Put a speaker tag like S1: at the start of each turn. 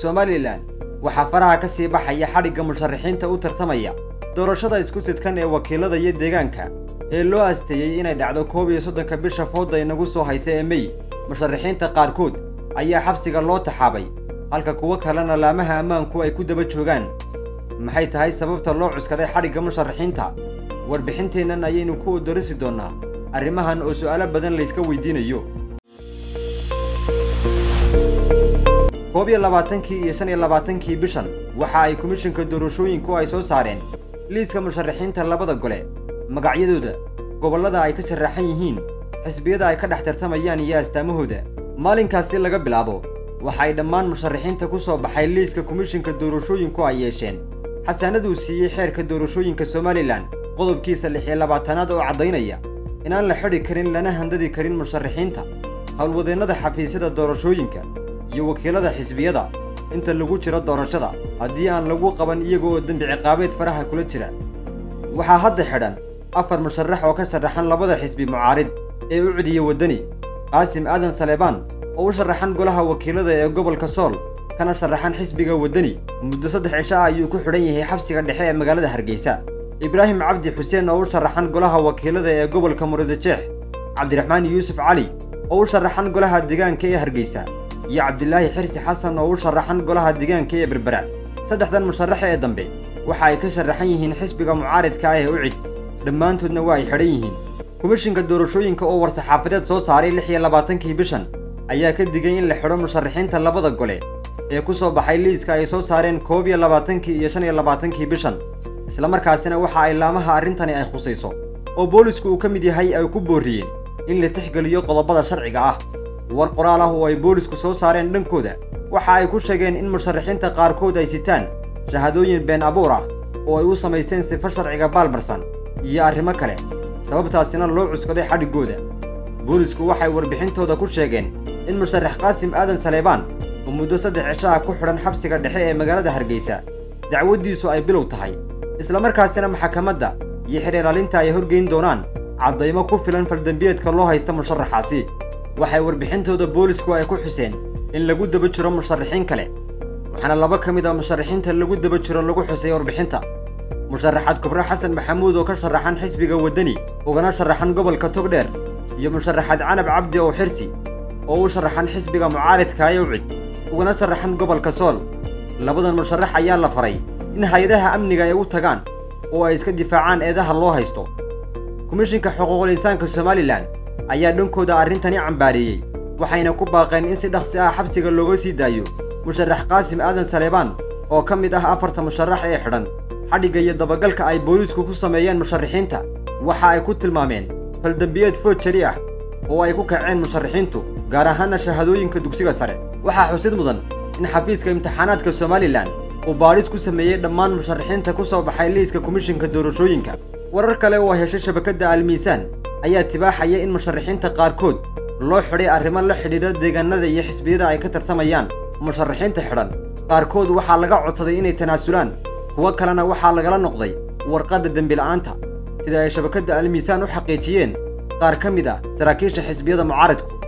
S1: somalilan waxaa faraha ka sii baxaya xadhigga musharaxiinta u tartamaya doorashada isku sidkan ee wakiilada iyo deegaanka ee loo asteeyey inay dhacdo koob iyo soddonka bisha fooda inagu soo haysa ee mey musharaxiinta qaarkood ayaa xabsiga loo taxaabay halka kuwo kalena laamaha ammaanku ay ku daba joogaan maxay tahay sababta loo cuskaday xadhigga musharaxiinta warbixinteennan ayaynu ku odorisi doonnaa arrimahan oo su'aalo badan layska weydiinayo koob iyo labaatankii iyo shan iyo labaatankii bishan waxa ay komishinka doorashooyinku ay soo saareen liiska musharaxiinta labada gole magacyadooda gobollada ay ka sharaxan yihiin xisbiyada ay ka dhex tartamayaan iyo astaamahooda maalinkaasi laga bilaabo waxa ay dhammaan musharaxiinta ku soo baxay liiska komishinka doorashooyinku ay yeesheen xasaanaduu siiyey xeerka doorashooyinka somalilan qodobkiisa lix iyo labaatanaad oo caddaynaya inaan la xidhi karin lana handadi karin musharaxiinta howlwadeennada xafiisyada doorashooyinka iyo wakiilada xisbiyada inta lagu jiro doorashada haddii aan lagu qaban iyaga oo dembi ciqaabeed faraha kula jira waxaa hadda xidhan afar musharax oo ka sharaxan labada xisbi mucaarid ee u cidiya waddani qaasim aadan saleebaan oo u sharaxan golaha wakiilada ee gobolka sool kana sharaxan xisbiga waddani muddo saddex cisho ah ayuu ku xidhan yahay xabsiga dhexe ee magaalada hargeysa ibraahim cabdi xuseen oo u sharaxan golaha wakiilada ee gobolka murudajeex cabdiraxmaan yuusuf cali oo u sharaxan golaha deegaanka ee hargeysa iyo cabdilaahi xirsi xasan oo u sharaxan golaha deegaanka ee berbera saddexdan musharax ee dambe waxa ay ka sharaxan yihiin xisbiga mucaaridka ah ee u cid dhammaantoodna waa ay xidhan yihiin komishinka doorashooyinka oo war-saxaafadeed soo saaray lix iyo labaatankii bishan ayaa ka digay in la xidho musharaxiinta labada gole ee ku soo baxay liiska ay soo saareen koob iyo labaatankii iyo shan iyo labaatankii bishan islamarkaasina waxa ay laamaha arrintani ay khusayso oo boolisku uu ka mid yahay ay ku boorriyeen in la tixgeliyo qodobada sharciga ah war qoraal ah oo ay boolisku soo saareen dhankooda waxa ay ku sheegeen in musharaxiinta qaarkood ay sitaan shahaadooyin been abuur ah oo ay u samaysteen sifo sharciga baalmarsan iyo arrimo kale sababtaasina loo cuskaday xadhiggooda boolisku waxay warbixintooda ku sheegeen in musharax qaasim aadan saleebaan oo muddo saddex cisho ah ku xidhan xabsiga dhexe ee magaalada hargeysa dacwaddiisu ay bilow tahay islamarkaasina maxakamadda iyo xidhiiraalinta ay horgeyn doonaan caddaymo ku filan faldembiyeedka loo haysta musharaxaasi waxay warbixintooda boolisku ay ku xuseen in lagu daba jiro musharaxiin kale waxaana laba ka mid a musharaxiinta lagu daba jiro lagu xusay warbixinta musharaxaad kubro xasan maxamuud oo ka sharaxan xisbiga waddani ugana sharaxan gobolka togdheer iyo musharaxaad canab cabdi oo xirsi oo u sharaxan xisbiga mucaaridka ee ucid ugana sharaxan gobolka sool labadan musharax ayaa la faray in hay-adaha amniga ay u tagaan oo ay iska difaacaan eedaha loo haysto komishinka xuquuqul insaanka somalilan ayaa dhankooda arrintani cambaareeyey waxayna ku baaqeen in si dhaqsi ah xabsiga looga sii daayo musharax qaasim aadan saleebaan oo ka mid ah afarta musharax ee xidhan xadhigga iyo dabagalka ay boolisku ku sameeyeen musharaxiinta waxa ay ku tilmaameen faldembiyeed food jari ah oo ay ku kaceen musharaxiintu gaar ahaana shahaadooyinka dugsiga sare waxaa xusid mudan in xafiiska imtixaanaadka somalilan uu baadhis ku sameeyey dhammaan musharaxiinta ku soo baxay liiska komishinka doorashooyinka warar kale oo heshay shabakadda almiisaan ayaa tibaaxaya in musharaxiinta qaarkood loo xidhay arrimo la xidhiidha deegaanada iyo xisbiyada ay ka tartamayaan musharaxiinta xidhan qaarkood waxaa laga codsaday inay tanaasulaan kuwo kalena waxaa lagala noqday warqadda dembila'aanta sida ay shabakadda almiisaan u xaqiijiyeen qaar ka mid ah saraakiisha xisbiyada mucaaridku